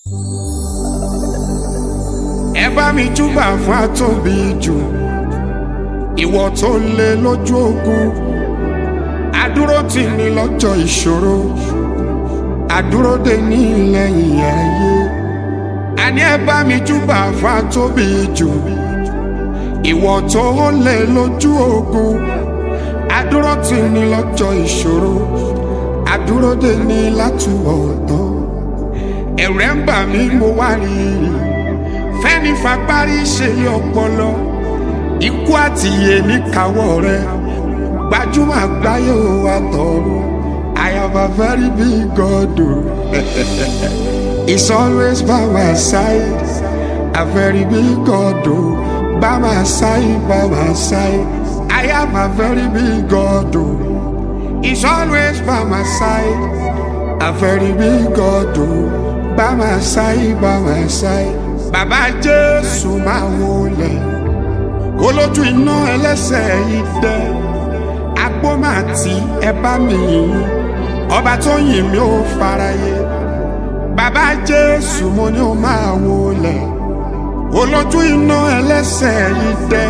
ẹ bá mi júbà fún àtòbí jù ìwọ tó lé lójú ogun àdúró tì ní lọ́jọ́ ìṣòro àdúró dè ní lẹ́yìn ayé àní ẹ bá mi júbà fún àtòbí jù ìwọ tó lé lójú ogun àdúró tì ní lọ́jọ́ ìṣòro àdúró dè ní látúbọ̀ tán ẹ̀rẹ̀ ń bà mí mo wá rí i fẹ́ni fagbárí ṣe lé ọpọlọ ikú àti iye ní káwọ́ rẹ gbajúmọ̀ àgbáyé ò wá tọrọ I have a very big God o He's always by my side a very big God o by my side by my side I have a very big God o He's always by my side a very big God o by my side by my side bàbá jésù máa wọlé olójú iná ẹlẹ́sẹ̀ yìí dẹ́ agbómàtí ẹ bá mi yìn ọba tó yìn mí ó faraye bàbá jésù mo ní ó máa wọlé olójú iná ẹlẹ́sẹ̀ yìí dẹ́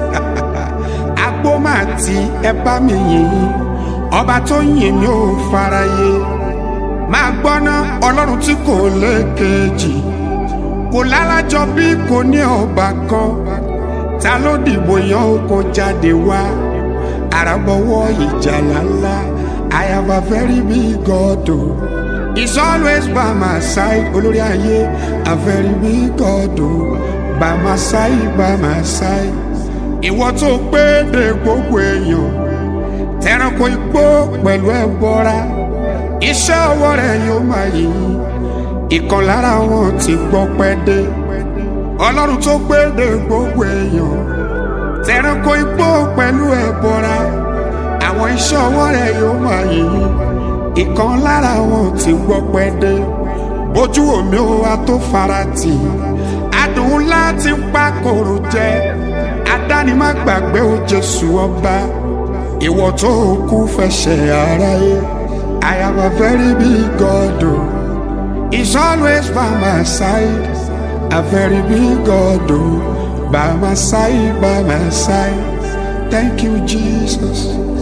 agbómàtí ẹ bá mi yìn ọba tó yìn mí ó faraye máa gbọ́ná ọlọ́run tí kò lékejì kò lálàjọ bí kò ní ọba kan ta ló dìbò yan oko jáde wá àràbọ̀wọ́ ìjàlá ńlá I have a very big God o he's always by my side olórí ayé a very big God o by my side by my side ìwọ tó pé de gbogbo èèyàn tẹranko igbó pẹ̀lú ẹbọra iṣẹ́ ọwọ́ rẹ̀ yóò máa yìn ìkan lára wọn ti gbọ́ pẹ́ dé ọlọ́run tó gbéde gbogbo èèyàn tẹ̀ránkò igbó pẹ̀lú ẹ̀bọra àwọn iṣẹ́ ọwọ́ rẹ̀ yóò máa yìn ìkan lára wọn ti gbọ́ pẹ́ dé bójú omi ó wá tó farati adùn ńlá ti ń pa kòrò jẹ adánimá gbàgbé ó jésù ọba ìwọ tó kú fẹsẹ̀ aráyé I have a very big God o. Oh. He's always by my side, a very big God, oh, by my side, by my side. Thank you, Jesus.